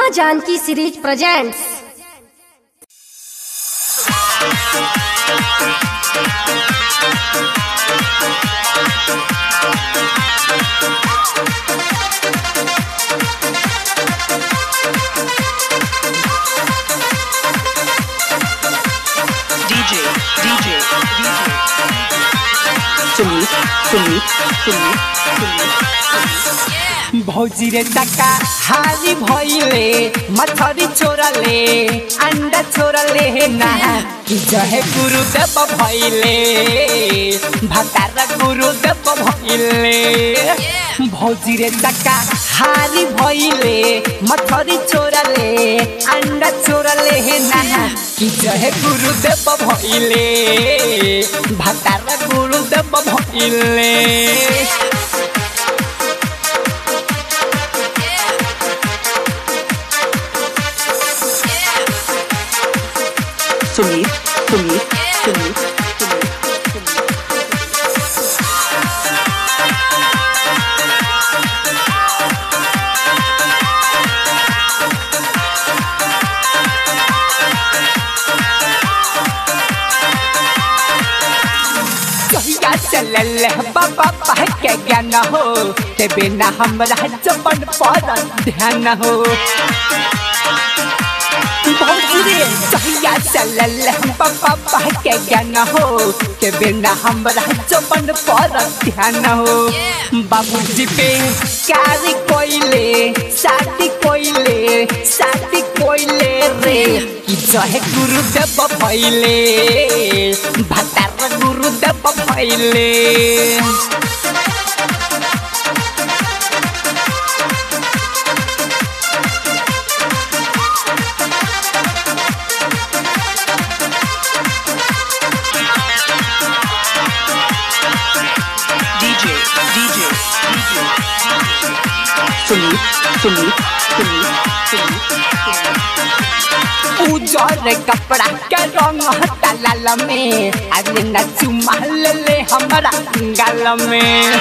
माँ Janki series presents DJ, DJ, DJ. Sumit, Sumit, Sumit, Sumit. भौजी रे टका हारी भइले मछरी छोरले अंडा छोरले ना कि जहे गुरुदेव भइले भतार गुरुदेव भइले भौजी रे टका हारी भइले मछरी छोरले अंडा छोरले ना कि जहे गुरुदेव भइले भतार गुरुदेव भइले Sumit, Sumit, Sumit, Sumit, Sumit. कहिया चलल बाबा पाह के ज्ञान हो ते बिना हमरा जबन पर ध्यान हो भौजरे कहिया चलल बाबा पाह के ज्ञान हो ते बिना हमरा जबन पर ध्यान हो बाबूजी पे कारी कोइले शादी कोइले शादी कोइले रे कि जहे गुरुदेव भइले भतार गुरुदेव भइले DJ, DJ, DJ. Sumit, Sumit, Sumit, Sumit, Sumit. उजर कपड़ा के रंग हटा लाल में अरे न चुमा ले ले हमरा गाल में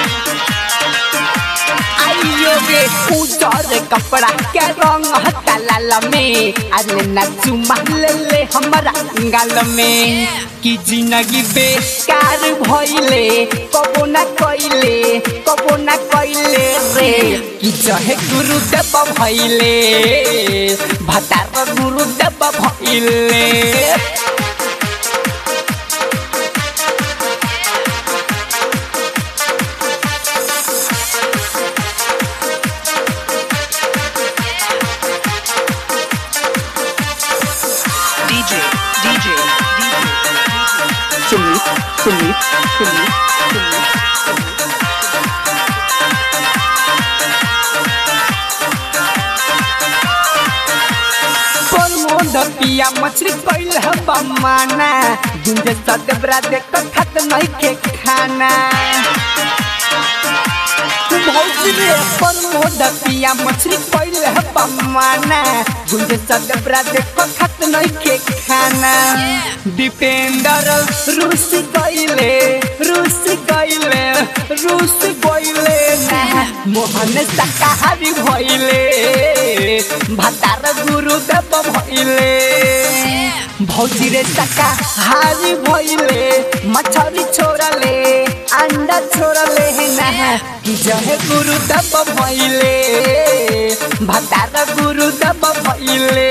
आइयो गे उजर कपड़ा के रंग हटा लाल में अरे न चुमा ले ले हमरा गाल में कि जिंदगी बेकार भइले कबो ना कइले कबो ना कइले रे कि जहे गुरुदेव भइले भतार गुरुदेव भइले DJ, DJ, DJ. Sumit, Sumit, Sumit, Sumit. Pramod पिया मछली कैल बमाना गुंज सदबरा देख खत नहीं के खाना भौजी रे प्रमोद पिया मछली कैल बमाना गुंज सदबरा देख खत नहीं के खाना दीपेंद्र रूस कैले रूस कैले रूस कैले ना मोहन शाकाहारी भइले भतार गुरुदेव भइले भौजी रे शाकाहारी भइले मछरी छोड़ले अंडा छोड़ले ना कि जहे गुरुदेव भइले भतार गुरुदेव भइले